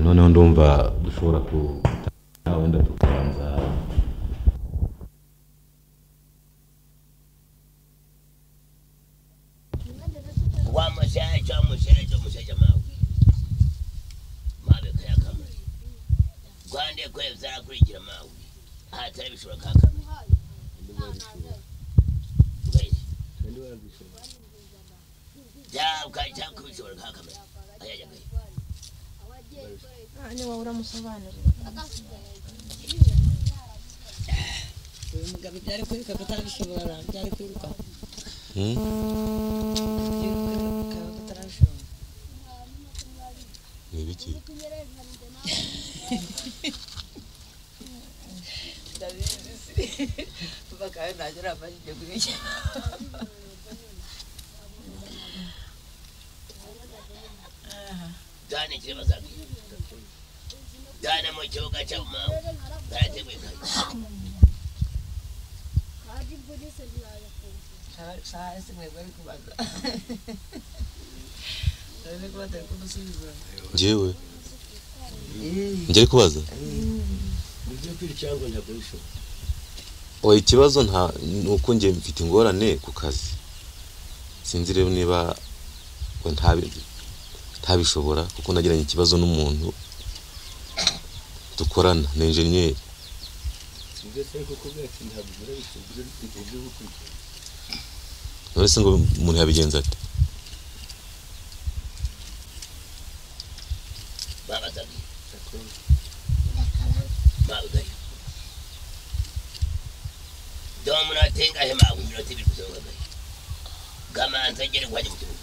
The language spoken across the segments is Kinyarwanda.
noneho ndumva dushobora kutangira wenda tukabanza wa mushaija mushaija mushaija mawe mawe kayakamure gwande kwe vyakurikira mawe ahatari bishobora kakamure byakubishobora kakamure ayajagaye Ah, niba uramusobanurira uyu mugabo byari kwiruka atarabishobora byari kwiruka kwiruka atarabishobora ibiki bakaba ntacyo nabashije kubijya byane kirema zakwiye byane mu kibuga cyabo mawe barateguye kandi saa ese mwebwe ari kubaza urabona ko batari kumusubiza njyewe njye ari kubaza mu by'ukuri cyangwa ntabwo oya ikibazo nta ni uko njye mfite ingorane ku kazi sinzi rero niba ngo ntabi- ntabishobora kuko nagiranye ikibazo n'umuntu dukorana ni enjeniyeri none se ngo umuntu yabigenza ate baba zakwiye mawe gayo dore umunota ingahe mawe iminota ibiri gusa ngo gayo gamanza agere guhajya mu kibuga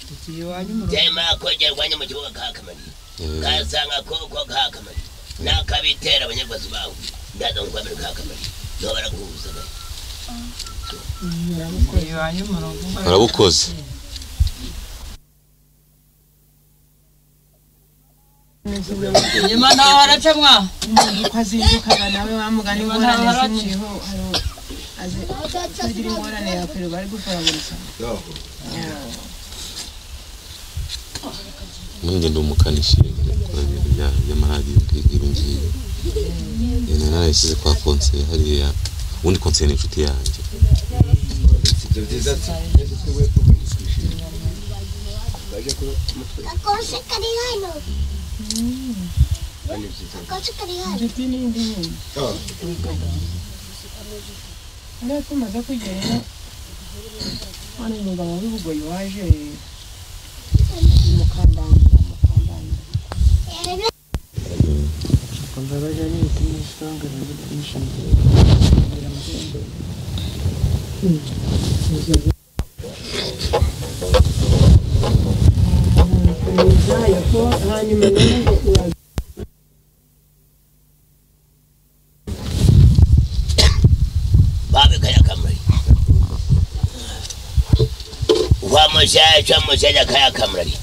tugiye iwanyu mu rugo byema kogera guhajya mu kibuga kakamariye Eh, kasanga koko kakamari nakabitera abanyarwanda bawe ndaza kukwamira kakamari niho baraguhuza gayo tugiye iwanyu mu rugo warabukoze nyuma ntaho haracamwa uko azindukaga nawe wamugana ingorane zimuyeho hari azi kugira ingorane yakwirirwa ari gufaraguruka muri ngendo umukanishi akora ibintu bya- by'amaradiyo ngibi ibi ngibi Eh, nari narayishyize kwa konseye hariya ubundi konseye ni inshuti yanjye Akose kari hano. Akose kari hano. inshuti n'indi nyine rero tumaze kugerayo hano uyu mugabo w'ibugoyi waje mukandanga mukandanga babekanya kamari wa mushasha mushasha kaya kamari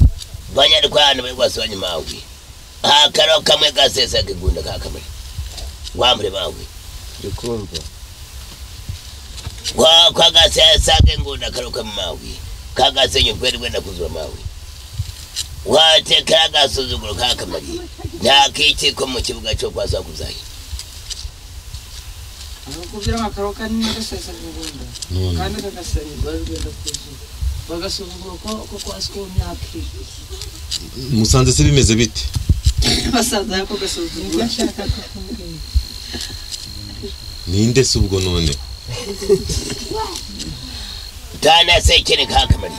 banyarwanda bari kwasubanya mawe akaro kamwe gasesa kigunda ka kamari wambure mawe ndikumva kwa kwa gasesa kigunda karo kamwe mawe kagasenye kweli kwenda kuzwa mawe watekera gasuzuguro ka kamari nta kikiko mu kibuga cyo kwasa kuzayo kubwira amakaro kanini agasesa kugunda kandi kagasanirwa rugenda kuzuye bagasuzugura ko ko kwasi ko myaka iri musanze se bimeze bite basaza ko gasuzugura ninde se ubwo none tana sekere kakamari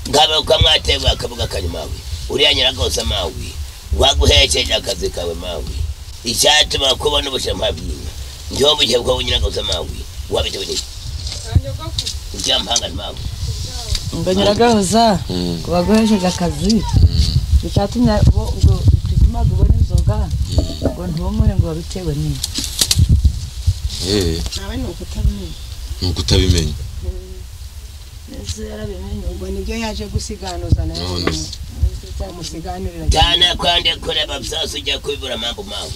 ngabe kwa mwatewe akabuga kanyu mawe uriya nyiragose mawe waguhesheje akazi kawe mawe icyatuma kubona ubushema bwinka ndiho bugihe bwo nyiragose mawe wabitewe n'iki ujyampanga mawe ngo nyiragahoza Mm. ngo baguhesheje akazi icyatumye bo ubwo tutumaga ubona inzoga ngo ntibumure ngo babitewe n'iki Eh, nawe ni ukutamenya ni uko utabimenya ese yarabimenye ubwo nibyo yaje gusiganuza nawe None se. umusiganurira tana kwande kureba byose ujya kubibura mambo mawe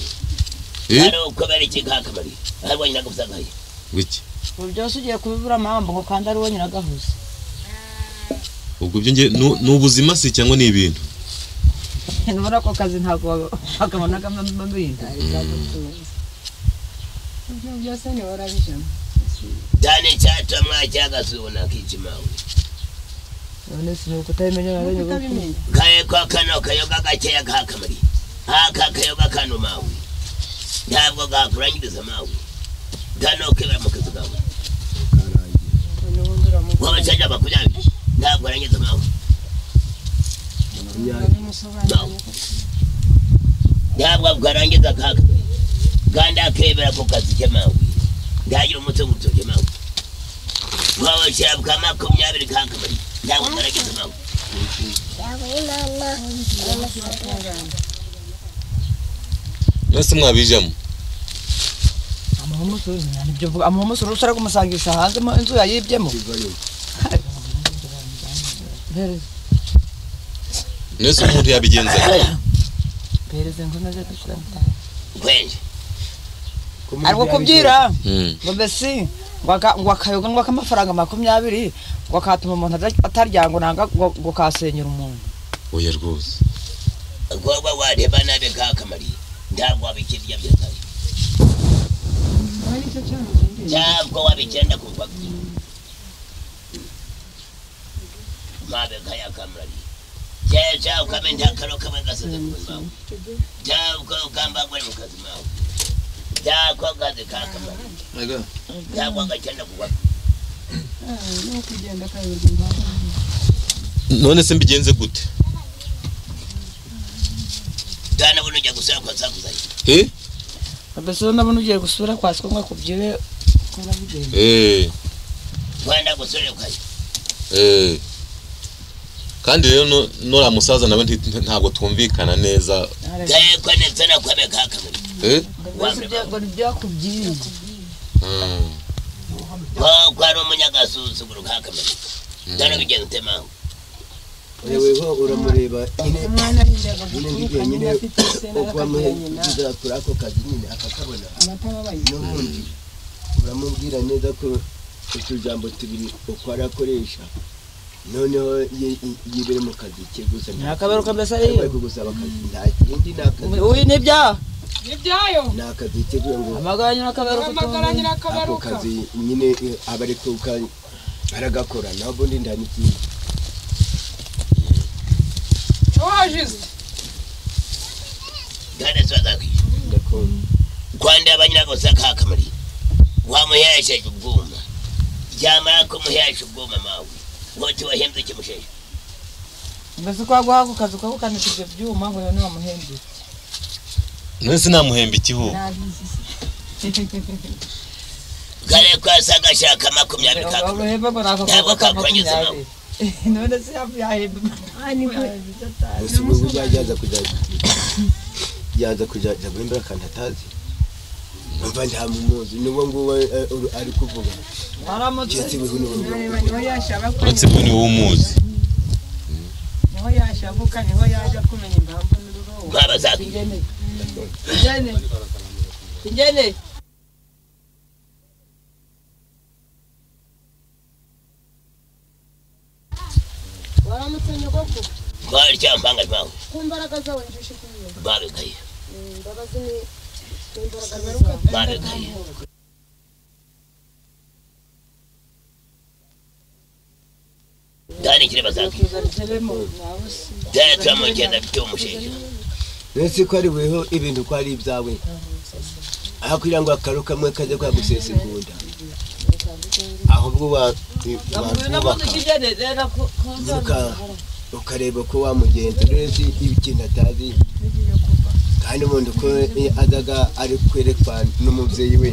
Eh, ari uko bari iki kakamari ari wa nyiragose ngaye wiki ubu byose ugiye kubibura amambo ngo kandi ari uwo nyiragahoza ubwo ibyo nge ni ubuzima si cyangwa ni ibintu muri ako kazi ntabwo bakabonagamo amabwiriza ibyo byose ntibora bijyamo cyane icyatuma mwacyagasuhuna kikimawe none si ni ukutabimenya urabonye ubu utabimenya kaye kwa kano kayoga gakeya kakamari aka kayoga kano mawe ntabwo gakurangiriza mawe kano kibera mu kazi kawe n'ubundi uramubona wabacanja makumyabiri ntabwo arangiza mawe ukabimusobanurira ntabwo arangiza kakamari kandi akebera ku kazi ke mawe ntagira umutwe gutoke mawe wabacanja bwa makumyabiri kakamari ntabwo arangiza mawe yabaye mama mwese mwabijamo amuhumusoro usara kumusangisha hanze mu inzu yayibyemo mwese umuntu yabigenzaga pereze ngo naze dushyiramo kwenje ari kubyira Mm. ngo mbese ngo aka- ngo akayoga ngo ak'amafaranga makumyabiri ngo akatuma umuntu atarya- atarya ngo nanga ngo ngo kasenyera umuntu oya rwose agomba wareba nabi kakamari ntabwo wabikirya byakare nicyo cyamuzindira ntabwo wabigenda kuva mabega yakamari jeja ukame ntakaro kamwe gasoze ku mawe ntabwo ugamba gore mu kazi mawe ntabwo kazi kakamari ntabwo gakenda kuva no kugenda akayoberwa impamvu none se mbigenze gute dana buno ujya gusura kwa sakuzayi he mbese ndabona ugiye gusura kwa siko kubyire ukora bigenda eh wenda gusura kwayo eh kandi rero no- nora musaza nawe nti- ntabwo twumvikana neza gaye ko ndetse na kwame kakamari eh ngo ntibyakubyiye Mm. ko ko ari umunyagasuzuguro kakamari dana bigenze ute mawe weho uramureba nyine umwana arindaga nyine ngiye guturuka nyine nyine afite isena uko wamuhe akabwira nyina kuzakora ako kazi nyine akakabona abatababaye n'ubundi uramubwira neza ko utujambo tubiri uko arakoresha noneho yi- yi- yibere mu kazi ke gusa nta Ntakaberuka mbese ari- kindi. Ntabwo gusaba akazi nta kindi ni akazi uyu nibyaha ibyayo ni akazi ke kugira ngo amagara nyirakaberuka uramagara ako nyirakabaruka kazi nyine eh, aba ari kuka aragakora naho ubundi nta n'ikindi wajize dana sibazakwishyura ndakunda kwanda abanyiragosa kakamari wamuhesheje ubwuma yamara kumuhesha ubwuma mawe wote wahembye ikimusheje mbese ko waguha ako kazi ukagukanika ibyo byuma ngo yone wamuhembere none se namuhemba iki ho kare kwasanga ashaka makumyabiri kakamari uruhembe ngo ni ako kazi Ntabwo ka kakuranyuza nawe. makumyabiri none se yahemba gusa ubu ngubu yaza kujya yaza kujya ajya guhimbira akantu atazi numva nta mumuzi n'ubwo ngubu eh, uru- ari kuvuga waramutse kiti bihu n'ubu areba niho yashaka ko uretse bwo niwe umuzi niho yashabuka niho yaje kumenya impamvu n'ururobo nkabazakwishyura ingene ingene waramutse nyogokuru kwawe ryampanga mawe ku mbaraga zawe njyushye kumenya babigaye imbabazi ni ni imbaraga zawe babigaye dana ikiri bazakwishyura dana turamugenda by'umusheje mbese ko ari buriho ibintu ko ari ibyawe aho kugira ngo akaru kamwe kajye kwagusesagunda ahubwo wa- wakubaka uka- ukareba ko wamugenza neza ikintu atazi kandi umuntu uko azaga ari kwerekwa n'umubyeyi we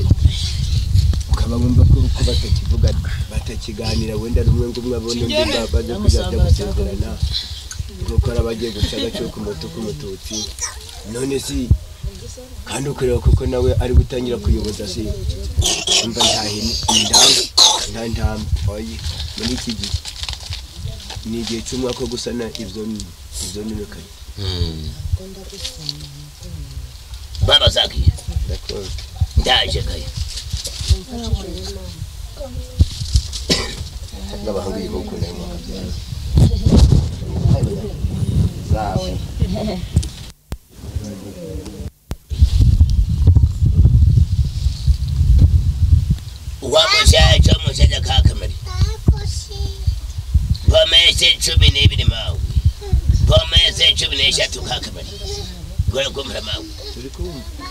ukaba wumva ko ko batakivuga batakiganira wenda rumwe ngo umwe abone undi ba- bajya kuzajya gusezerana kuko ari abagiye guca agaciro k'umutu k'umututsi none si kandi ukareba kuko nawe ari gutangira kuyoboza si umva ntahini nta ntama oyi muri iki gihe ni igihe cy'umwaka wo gusana ibyo ibyo nirukanye Mm. babazakwishyura ndakora ndaje kayo n'abahanga igihugu nayo mwaka byawe yahise cumi n'ibiri mawe pome yahise cumi n'eshatu kakabari gora kumvira mawe turi kumva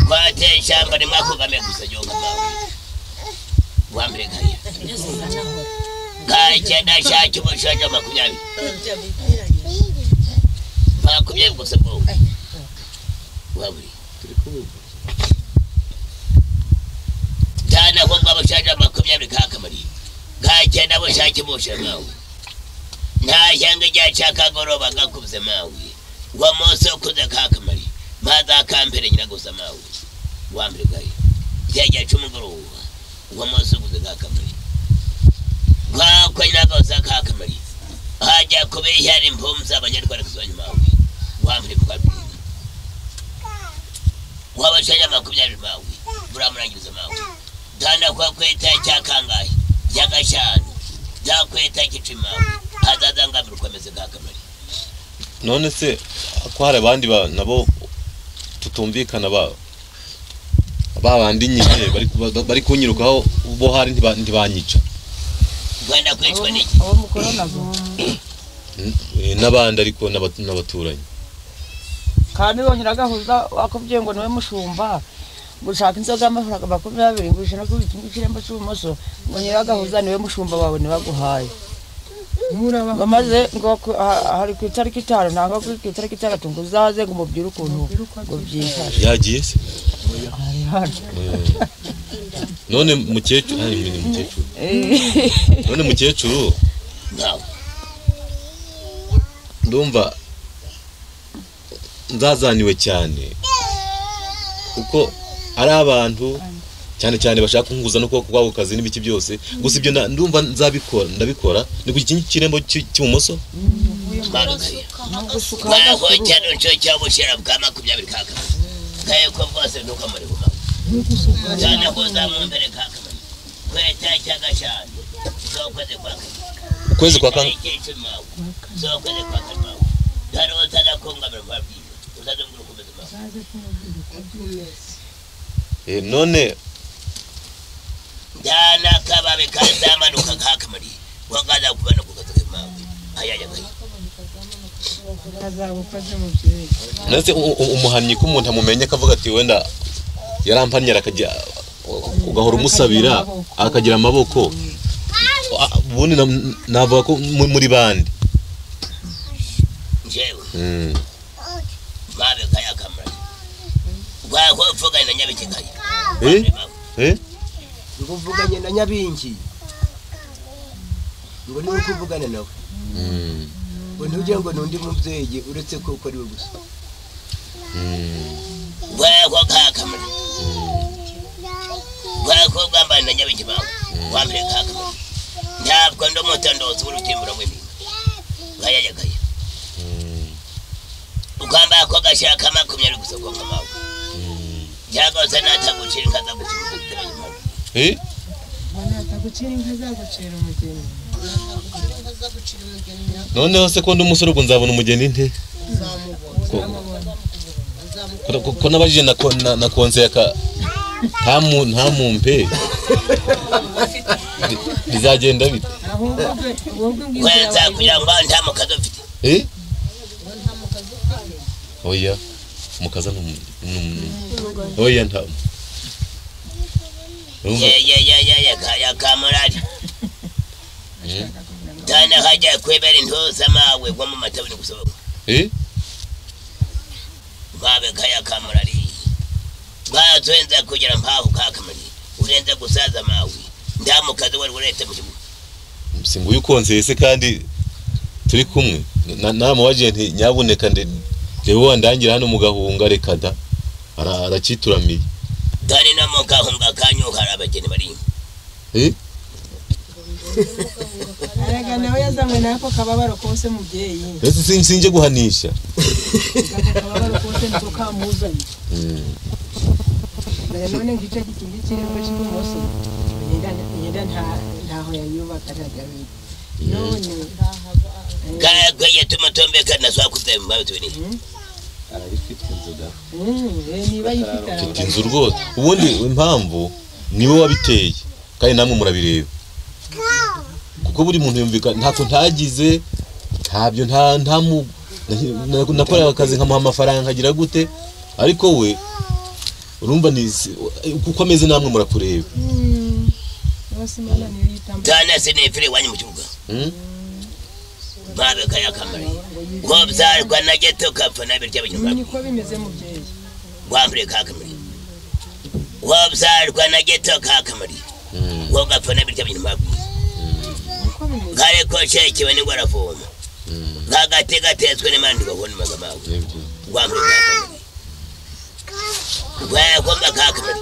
kwateye ishyamba ntimwakugamiye gusa jonga mawe wambere kaya kakenda shaki umushaja makumyabiri makumyabiri gusa bwowe waburi turi kumva tana ko ngabo shaja makumyabiri kakamari kakenda bo shaki boshe mawe nta shyanga rya cyakagoroba gakuze mawe ngo munsi ukuze kakamari maze akampere nyina gusa mawe wambere kaya ryajya cy'umugoroba ngo munsi ukuze kakamari kwakwa nyinagaza kakamari hajya kubeshya ari impumzi abanyarwanda kuzanya mawe wambere kwabiri wabashanya makumyabiri mawe buramurangiriza mawe tanda kwa kweta cyakangaye cyagashanu byakweta gicima hazazangamira ukomeze bwa kamari none se ko hari abandi ba- nabo tutumvikana ba ba bandi nyine bari ku- bari kunyirukaho bo hari ntiba- ntibanyica rwanda kwicwa n'iki abo mukora nabo N- eh, n'abandi ariko n'aba- n'abaturanyi kandi bonyine agahuza wakubwiye ngo niwe mushumba gushaka inzoga y'amafaranga makumyabiri ngo ijana ku kirembo cy'ibumoso ngo nyiragahuza niwe mushumba wawe ntibaguhaye murabaho bamaze ngo ku- ha- hari ku itariki itanu nanga ku ku itariki itandatu ngo uzaze ngo umubwire ukuntu ngo byifashe yagiye se Ari hano. none mukecuru hari imbere mukecuru Eh, none mukecuru ntawe ndumva nzazaniwe cyane kuko ari abantu cyane cyane bashaka kunguza no kuba kwako kazi n'ibiki byose gusa ibyo na- ndumva nzabikora ndabikora ni ku kintu cy'irembo cy'i- cy'ibumoso mbagakaye gusuka mwaho cyane cyo cyabushira bwa makumyabiri ka kamari kaye ko bwose nuko muri bumaho cyane ko zamumbere ka kamari kweta cyagashanu zokoze kwa kamari ukwezi kwa kane mawe zokoze kwa kamari ntari utanakungamira kwa bwiza utazamubwira ukomeze mawe Eh, none dana kababe kazamanuka kakamari wakaza kubana kukazoke mawe ayayagaye kazagukoze mu byeyi nase u- u- umuhannyi ko umuntu amumenya akavuga ati wenda yarampanyira akajya ugahora umusabira akagira amaboko a- ubundi nam- navuga ko mu- muri bande njewe Mm. mabe kaya kamari wako mfuga na nyabike kaya Eh? Eh? ngo uvuganye na nyabingi ngo niwe uko uvugana nawe Mm. ngo ntujye ngo ni undi mubyeyi uretse ko uko ari we gusa wako kakamari wako gamba na nyabike mawe wamre kakamari ntabwo ndo mutondozi w'urutimbura w'ibintu ayayagaye ugamba ko gashaka makumyabiri gusa kwa mawe cyagose natagucira kaza gucira igitabo mawe Eh? mbona atagucira inka zagucira umugeni noneho se ko ndi umusore ubwo nzabona umugeni nte Ko- ko- ko- ko nabajije na ko- na- na konse yaka ntamu- ntamumpe Bi- bizagenda bite ahubwo bwe ahubwo mbwizera kwenza kugira ngo nta mukazi mfite Eh? Oya, mukaza ni umuntu. Oya nta. Urumva? yeyeyeyeyekamurari tana hajya kwebera intuza mawe nko mu matabini gusohoka Eh? mabe kayakamurari bwazenza kugira mpaho kakamari urenze gusaza mawe nta mukazi wari urete mu kibuga Singu yukonzeye se kandi turi kumwe. Na- Namubaje nti nyabuneka nde jewe wandangira hano mugahunga reka da. Ara- Aracituramiye. tani no mu gahunga kanyu hari abageni barimo Eh? erega nawe yazanywe n'ako kababaro kose mubyeyi Ese sin- sinje guhanisha. ako kababaro kose niko kamuzanye Mm. dore none ngo icyo gikindi kirimo cy'ibumoso yenda ntaho yayubakanaga none kagweye tumutombekana swakuze mu mawe tubiri arabifite inzoga mm, eh, niba yifite Mfite Inzu rwose. Ubundi impamvu niwe wabiteye. Kandi namwe murabireba. Kuko ubwo buri muntu yumvikana ntako ntagize ntabyo nta nta mu- na- nakoraga akazi nkamuha amafaranga nkagira gute ariko we urumva ni kuko ameze namwe murakureba bose imana niyo yitamba tana sinefire iwanyu mu kibuga Mm. mpabe kayakamari ko byarwa na geto kapfa na birya binyuma niko bimeze mubyeyi wambure kakamari ko byarwa na geto kakamari Mm. ko gapfa na birya binyuma niko bimeze kare ko sheki bani barafoma kagate gatetswe n'imana bagone magamawe Nibyo. wambure kakamari wewe kumba kakamari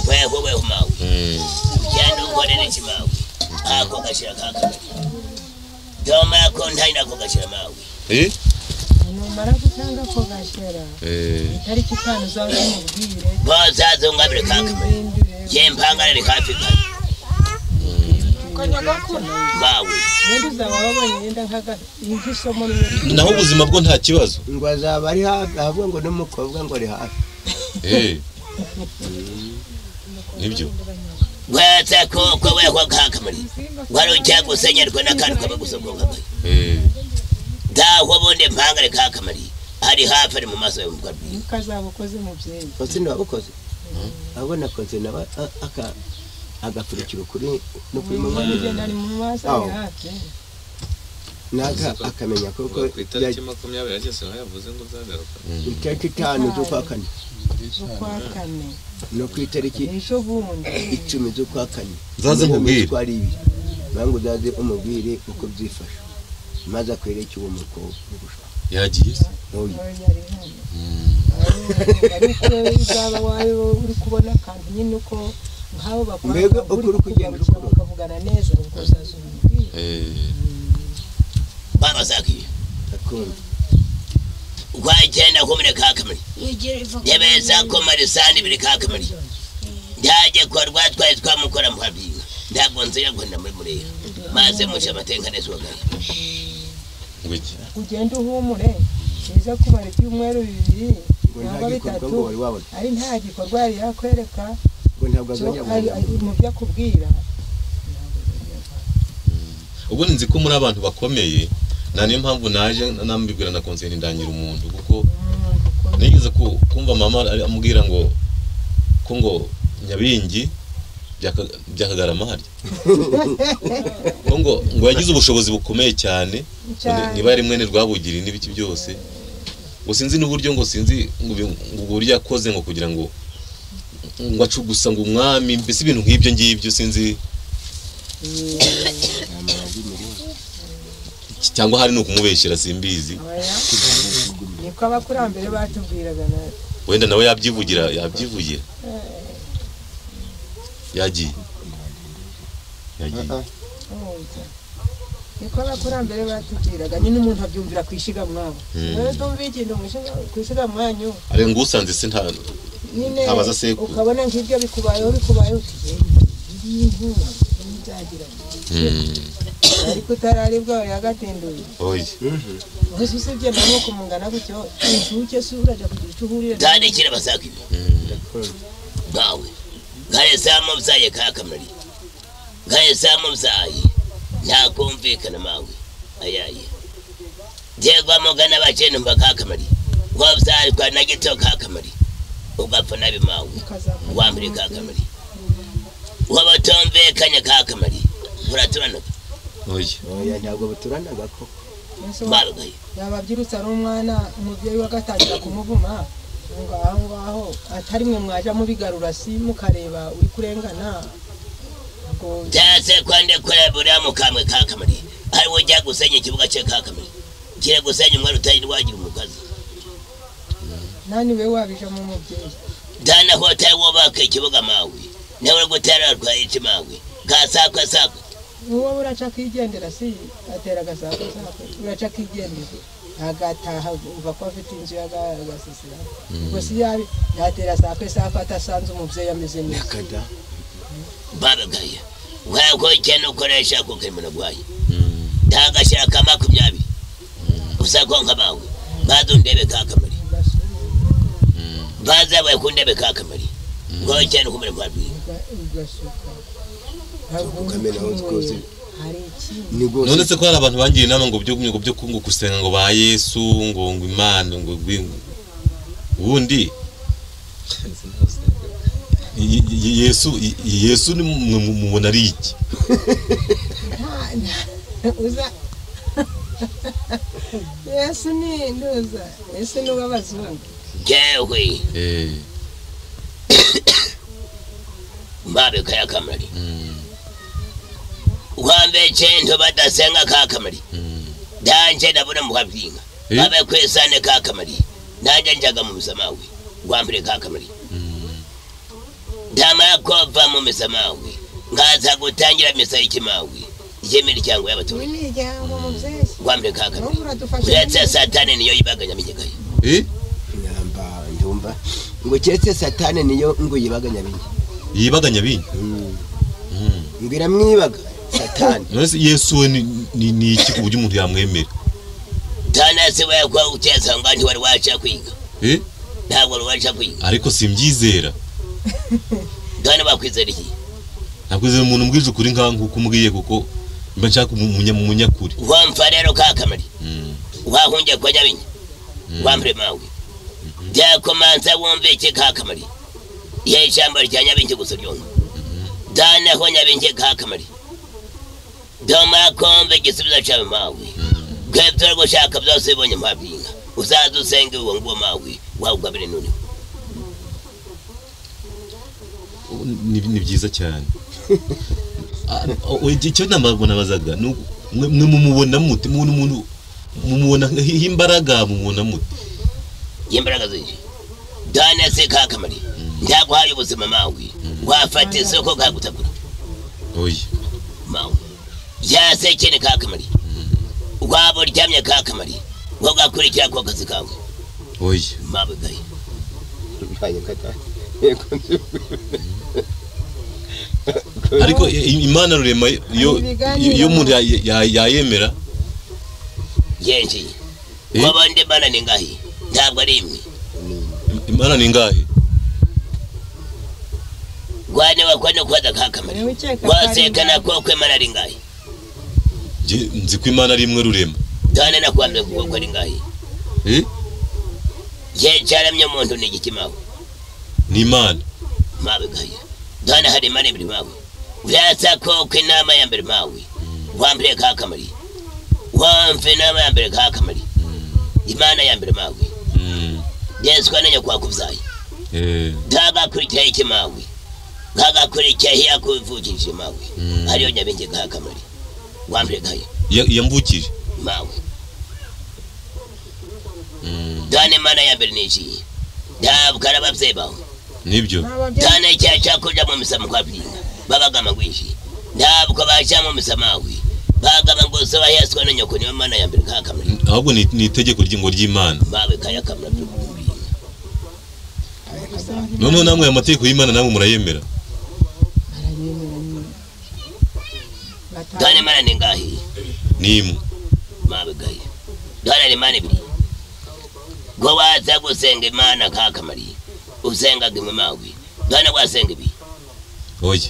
wewe wewe mawe Mm. cyane ukorere kimawe ako gashira kakamari doma ko ntayina ko gashira mawe Eh? numara gutanga ko gashyira Eh. itariki itanu uzajya umubwire bozazungabire kakamari yempangarire hafi kare mawe ubundi uzaba wabonye yenda nk'isomo naho ubuzima bwo nta kibazo ngo azaba ari hafi ahubwo ngo n'umukobwa ngo ari hafi Eh. nibyo weza koko wekwa kakamari wari ujya gusenyerwa n'akantu kaba gusogongagaye Eh. ntaho ubundi mpangare kakamari ari hafi ari mu maso yawe mu kabiri nuko azaba ukoze mubyeyi ubu ntiwabukoze ahubwo nakoze nawe a- aka- agakurikira ukuri n'ukuri mu mwanya ugenda ari mu maso ari hafi naga akamenya kuko Kuva ku itariki makumyabiri ageze aho yavuze ngo uzagaruka itariki itanu z'ukwa kane z'ukwa kane no ku itariki ejo bundi icumi z'ukwa kane Uzaze nkubwire. twari ibiri nange uzaze umubwire uko byifashe maze akwereke uwo mukobwa yagiye se? nk'uyu yari hano ariko rero uzaba wawe uri kubona akantu nyine uko nk'abo bakora Mbega bakaba ukuri kugenda kugaruka ukura. bakavugana neza ubwo uzaza umubwire Eh. babazakiye akunda wagenda kumire kakamari yebeza kumara isani ibiri kakamari njyaje kuba rwatwaye twamukora mu kabiri ntabwo nzira ngo ndamuri murera maze muca amateka neswagaye ngo iki ugende uhumure biza kumara ibyumweru bibiri ngo nta gikorwa cyangwa bitatu ngo wari wabona ari nta gikorwa yari yakwereka ngo ntabwo cyo azajya ari- ari abona mu byo akubwira ubwo nzi ko muri abantu bakomeye na niyo mpamvu naje nambibwira na konseri ndangira umuntu kuko nigeze ku- kumva mama ari- amubwira ngo ko ngo nyabingi byaka- byakagarama harya ko ngo ngo yagize ubushobozi bukomeye cyane Cyane. niba yari mwene rwabugiri n'ibiki byose ngo sinzi n'uburyo ngo sinzi ngo bi- ngo uburyo yakoze ngo kugira ngo ngo acu gusa ngo umwami mbese ibintu nk'ibyo ngibyo sinzi cyangwa hari ni ukumubeshyera simbizi Oya. niko abakurambere batubwiraga natwe wenda nawe yabyivugira yabyivugira yagiye yagiye Urumva? niko abakurambere batubwiraga nyine umuntu abyumvira ku ishiga mwabo Mm. rero tumva ikintu mu ishiga- ku ishiga mwanyu ariko ngo usanze se nta nyine Ntabaza sekuru. ukabona nk'ibyo bikubayeho bikubayeho uti iyi nkuru nzagira ariko utararibwa wari agatinduye oye mbese usibye nawe kumungana gutyo inshuke si urajya kugira icyo uhurira na- tandikira basakiye bawe nkahise mubyaye kakamari nkahise mubyaye ntakumvikana mawe ayaye njyegwa mugana bakene mba kakamari wabyarwa na gito kakamari ugapfa nabi mawe wambere kakamari wabatumvikanye kakamari muraturanaga oye oya ntabwo buturanaga ko Mbese wa- babagaye yaba abyirutse ari umwana umubyeyi we agatangira kumuvuma ngo aho ngaho atari mwe mwajya mubigarura si mukareba uri kurengana ngo byase kwande kureba uriya mukamwe kakamari ariwe ujya gusenya ikibuga cye kakamari kire gusenya umwari utari wagira umukazi nani we wabijamo umubyeyi dana hoteli wubaka ikibuga mawe nawe uri gutera rwayiki mawe gasakwe sakwe uwo buraca akigendera si atera agasako sako buraca akigendera agataha umva ko afite inzu y'agasisira ubwo si yabi yatera sako sako atasanze umubyeyi ameze neza kada babagaye nk'uko ugenda ukoresha ku kemura rwaye ntagashyira ka makumyabiri gusa ko nka mawe maze undebe kakamari maze abaye ku ndebe kakamari nk'uko ugenda ukumira kwa bwiwe ugasuka ntabwo ukamena hose rwose hari ikindi ni rwose nonetse ko hari abantu bangira inama ngo byo ngo byo ngo gusenga ngo ba Yesu ngo ngo Imana ngo gwi- ubundi Y- Y- Yesu Y- Yesu ni mu- mu- mubona ari iki nta- nta- uza yesu ni nduza yesu ni uw'abazungu jewe eh mbabe kaya kamari ukwambe chento badasenga ka kamari danje ndabona mukabyinga Eh. babe kwesane ka kamari nanje njaga mu misamawe ukwambire ka kamari ndamara kova mu misamawe ngaza gutangira misa y'ikimawe icy'imiryango y'abaturage n'imiryango mubyeyi ukwambire ka kamari n'ubu uradufasha uretse satani niyo yibaganya minyagaye eh nyamba ndumva ngo keretse satani niyo ngo yibaga nyabinya yibaganya binyi ngo iramwibaga satani nonese Yesu we ni ni- ni iki ku buryo umuntu yamwemera tanasi wekwa uteza ngo ntiwari waca kwiga eh ntabwo wari waca kwiga ariko simbyizera kandi bakwizera iki ntabwo uzi umuntu umbwije ukuri nka nkuko umbwiye kuko mba nshaka umunya mu munyakuri wamfa rero ka kamari Mm. wahungiye kwa nyabinya wambure mawe byakomanza wumve iki ka kamari ihe ijambo rya nyabingi gusa ryumva danaho nyabingi ka kamari doma kumva igisubizo cyawe mawe bwebyo uri gushaka byose bibonye mpabwinka uzaze usenge uwo nguwo mawe wawugabire nuriwe ni ni byiza cyane Ah, oh, icyo ntabwo nabazaga ni uku- mwe mwe mumubona mute umuntu umuntu mumubona nk- imbaraga mumubona mute y'imbaraga zije dana se ka kamari ntaguhaye ubuzima mawe wafata isoko kagutagura oya mawe yase kene ka kamari waba uryamye ka kamari wagakurikira ko kazi kawe oya mawe gaye ariko i- i- imana rurema yo yo- yo umuntu ya- ya- yayemera yenjiye Eh? wabandi bana ni ngahi ntabwo ari imwe im- imana ni ngahe gwane wakwane kwaza ka kamari niwe ukeka ko ari wasekana ko kwemana ari ngahi Nge- nzi ko imana ari imwe rurema dana nakwambye kuko ko ari ngahi Eh? ye cyaramye umuntu ni igiki mawe ni imana mawe gaye dana hari imana ibiri mawe urasa ko ko inama ya mbere mawe wambere ka kamari wamve inama ya mbere ka kamari imana ya mbere mawe Mm. yesu kwa nenye kwakubyaye Eh. ntagakurikira iki mawe nkagakurikira hiya kuvukishije mawe Mm. hariyo nyabenge ka kamari wambere gaye Ya- yamvukije mawe Mm. dana imana ya mbere ni iki ntabwo ari ababyeyi bawe nibyo n'ababyeyi cyane cya cyakurya mu misamo kwapinga babagama gwishi ntabwo baja mu misamawi bagama ngo soba yaswa na nyoko niwe mana ya mbere ka kamera N- ahubwo ni ni itegeko ry'ingo ry'imana mawe kaya kamera byo kubinga noneho namwe aya mategeko y'imana namwe murayemera dane mana ni ngahi ni imwe mawe gaya dane ni mana ibiri ngo waza gusenga imana ka kamari usenga gimwe mawe dane wasenga ibi oya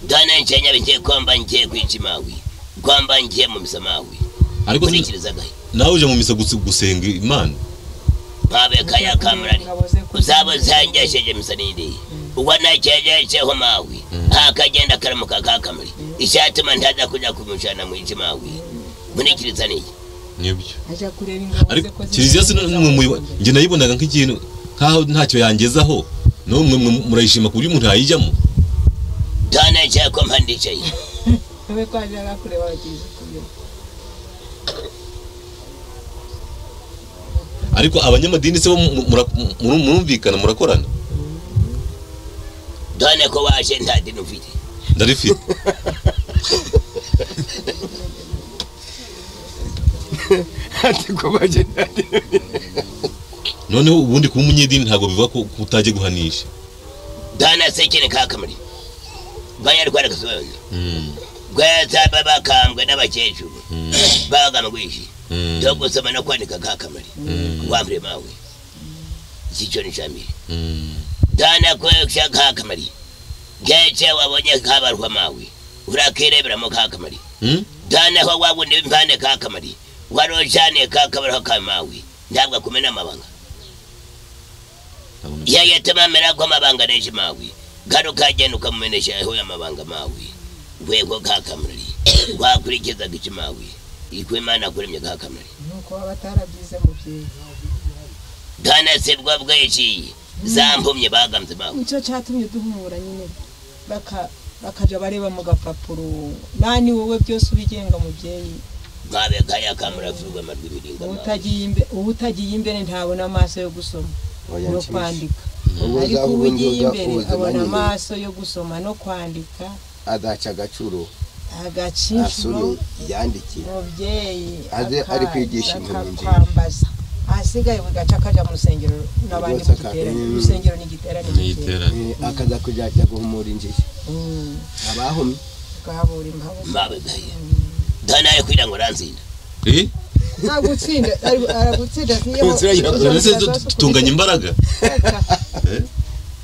dane nchenya bigiye kwamba ngiye kwici mawe kwamba ngiye mu misamawi ariko si- kurikiriza gaya nawe uje mu misa gusi- gusenga imana mawe kaya kamera ngabo ze ku uzaba zangesheje misanidi ubona cyegesheho mawi akagenda karamuka kakamuri icyatuma ntaza kujya kumushana mu iki mawi nkurikiriza niki nibyo ajya kureba ingabo ze ariko ko kiliziya si zimeze n'umwe muyibo- njye nayibonaga nk'ikintu nkaho ntacyo yangezaho nawe mwe mwe murayishima ku buryo umuntu yayijyamo done cyako mpandicaye we ko ajya kureba abagize kubyo ariko abanyamadini se bo mu- mu- mura- mu- murumvikana murakorana done ko waje nta dini ufite ndarifite ati kubaje nari noneho ubundi kuba umunyedini ntabwo biva ko ko utajya guhanisha done sekene kakamuri banyarwanda kasobanura Mm, rweza babakambwe n'abakecuru mm, bagama gwishi mm, cyo gusoma no kwandika kakamuri Mm. wambure mawe icyo ni cya mbere mm. dana kwekisha kakamari gece wabonye kabarwa mawe urakireberamo kakamari Hmm? ntanaho wabundi w'impande ka kamari warojane ka kamari ho kamawe ntabwo akumena amabanga iyo yatamamera ko amabanga neje mawe garuka genda ukamumenesha aho amabanga mawe wego ka kamari wakurikizaga iki mawe iko imana akuremye ka kamari nuko baba batarabyize mubyeyi ntanasebwa bw'iki zampumye bagambye mawe nicyo cyatumye duhumura nyine baka bakajya bareba mu gapapuro nani wowe byose ubigenga mubyeyi nkabe kaya kamura vuga amarwi imiringa mawe utagiye imbere utagiye imbere ntabona amaso yo gusoma no kwandika ubu ariko uzavuga ugiye inzoga imbere ubuzima abona nyine amaso yo gusoma no kwandika azaca agacuro agaciro asome yandike umubyeyi Aze ari kwigisha akaza inkuru nziza. akakwambaza ahasigaye buri gace akajya mu rusengero n'abandi Rwose mugiterane akaza. urusengero ni igiterane niyitera akaza kuzajya guhumura injiji abahumye bwabura impamvu nkabe kaya ntanaye kugira ngo uranzinde eh nagutsinda ari- aragutsinda niyo Nzira yiraguye. ese tu- tunganya imbaraga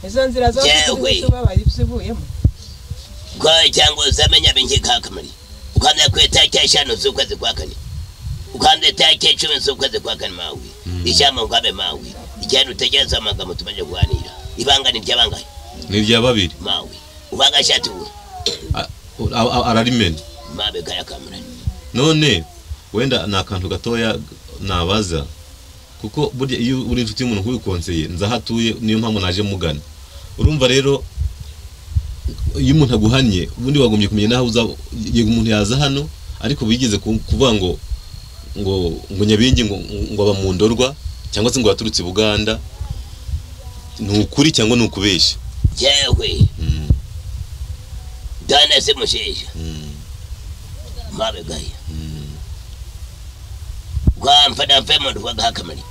izo nzira zo Yewe. kubabara ibyo uvuyemo kwawe cyangwa uzamenya bingi ka kamari ukamenya ku itariki eshanu z'ukwezi kwa kane ukamenya itariki icumi z'ukwezi kwa kane mawe ijambo ngabe mawe igenda utegereza amagambo tumaze kuganira ibanga ni iry'abangahe ni irya babiri mawe ubanga shati ubu A- a- a- ararimena mabe kaya kamara none wenda ni akantu gatoya nabaza kuko burya iyo uri inshuti y'umuntu nk'ubikonseye nzi aho atuye niyo mpamvu naje mugana urumva rero iyo umuntu aguhannye ubundi wagombye kumenya n'aho uza yego umuntu yaza hano ariko bigeze ku- kuvuga ngo ngo ngo nyabingi ngo ngo aba mu ndorwa cyangwa se ngo yaturutse i buganda ni ukuri cyangwa ni ukubeshya yewe Mm, dana se musheja mm, mabe kaya mm. kwamfana mve mu rugo ka kamari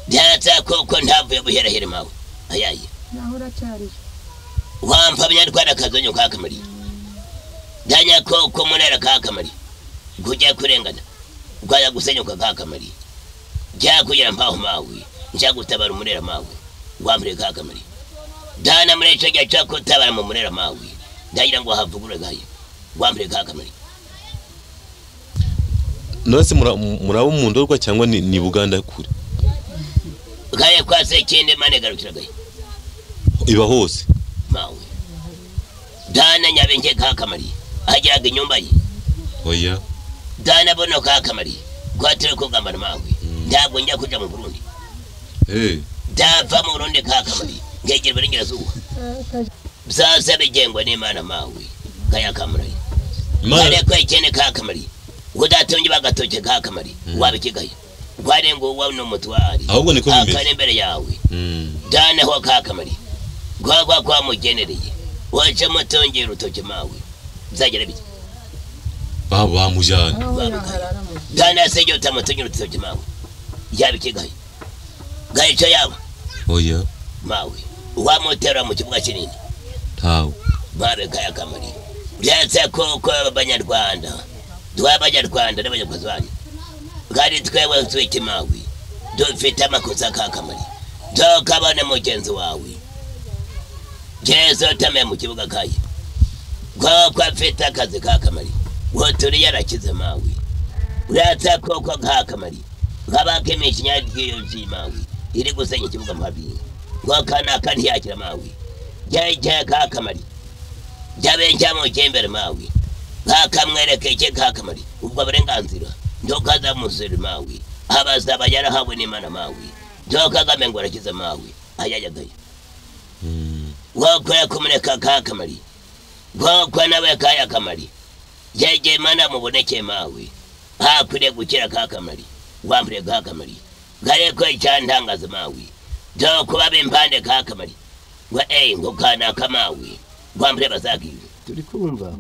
byatsa koko ntavuye buherahere mawe ayaye naho uracyariyo wampamya ndwara kazonyo ka kamari danya koko munara ka kamari kujya kurengana kwaya gusenyuka ka kamari jya kugira mpaho mawe nja gutabara umunera mawe wamure ka kamari dana muri ico gihe co kutabara mu munera mawe ndagira ngo havugure gaye wamure ka kamari nonese mura- muraba mu ndorwa cyangwa ni ni buganda kure gaye kwase kinde mane garukira gaye iba hose mawe dana nyabenge ka kamari agiraga inyumba ye oya dana bono ka kamari kwatere kugambana mawe ntabwo njya kuja mu burundi Eh, ndava mu burundi ka kamari ngegera iburengerazuba byose bigengwa n'imana mawe kaya kamari Imana ariko ikene ka kamari udatunye bagatoke ka kamari wabikigaye wari ngo uwa ni umutwari ahubwo niko bimeze akari imbere yawe Mm, daneho ka kamari gwagwa kwamugenereye waje mutongera urutoke mawe bizagera bike ba- bamujyana aho yaharara mu dana se jota mutongera urutoke mawe yabikigaye gayico yawe oya mawe wamutera mu kibuga kinini ntawe mabega y'akamari byatse koko abanyarwanda tw'abanyarwanda n'abanyakozi banyu kandi twewe twite mawi dufite amakosa kakamari tukabona mugenzi wawe jezo tame mu kibuga kaye koko afite akazi kakamari woturi yarakize mawi uratse koko kakamari nk'abakemisha inyagiyoji mawi iri gusenya ikibuga mabinga kokanaka ntiyakira mawi jyajya kakamari jabe njamujembere mawi bakamwerekeke kakamari ubwo burenganzira ndokaza musiri mawi abazaba yarahawe n'imana mawi ndokagame ngo arakize mawi ayayagaye Mm, wako yakumureka kakamari wako nawe kaya kamari yege mana muboneke mawi hakwiye gukira kakamari wambure kakamari gareko icyantangaza mawi ndokuba bimpande kakamari ngo eyi ngo kanaka mawi wambure bazagiwe turi kumva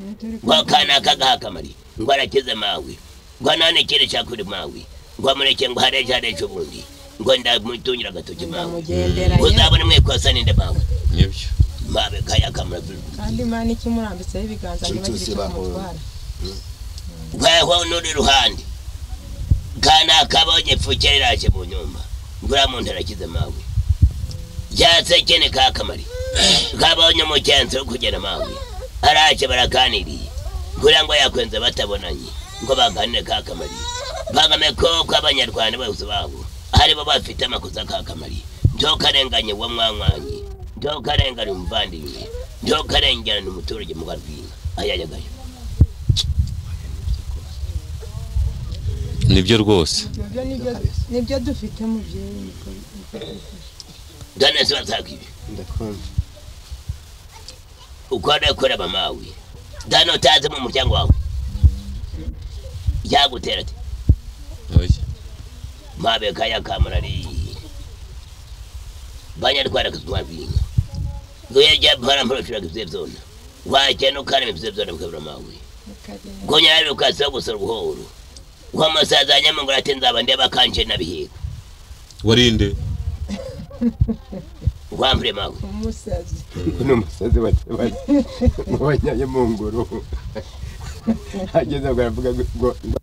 wakana kagahakamari ngo arakize mawe ngo nane kiri cyakuri mawe ngo amureke ngo hareje hareje ubundi ngo ndamutungira agatoki mawe ndamugenderanye uzabone mwikosa ninde mawe nibyo mawe kayakamura kandi imana ikimurambitseho ibiganza ntibagire icyo bamutwara weho nuri ruhande kana kabonye pfukera iraje mu nyumba ngo uriya muntu arakize mawe ryatse kene kakamari kabonye umugenzi wo kugenda mawe araje baraganiriye kugira ngo yakwenze batabonanye ngo baganire ka kamari bagame ko ko abanyarwanda bose babo ari bo bafite amakosa ka kamari ntokarenganye uwo mwankwanyi ntokarengane umuvandimwe ntokarengane umuturage mu barwina ayayagayo nibyo rwose Ibyo nibyo nibyo dufite mu byerekwa danesi basaka ibi ndakumva ukora kora bamawe dano utazi mu muryango wawe yagutera ati oya mabe kaya kamarari banyarwanda kuzwa binga goya jya bara mpora tira kuzwe zona waje no kare mizwe zona mukabura mawe bikagenda gonya ari ukasa gusora ubuhoro kwa masaza nyamangura ati nzaba ndeba kanje nabihego warinde wampure mawe umusazi uno musazi mu banyaye mu ngoro ageze ngo aravuga ngo ngo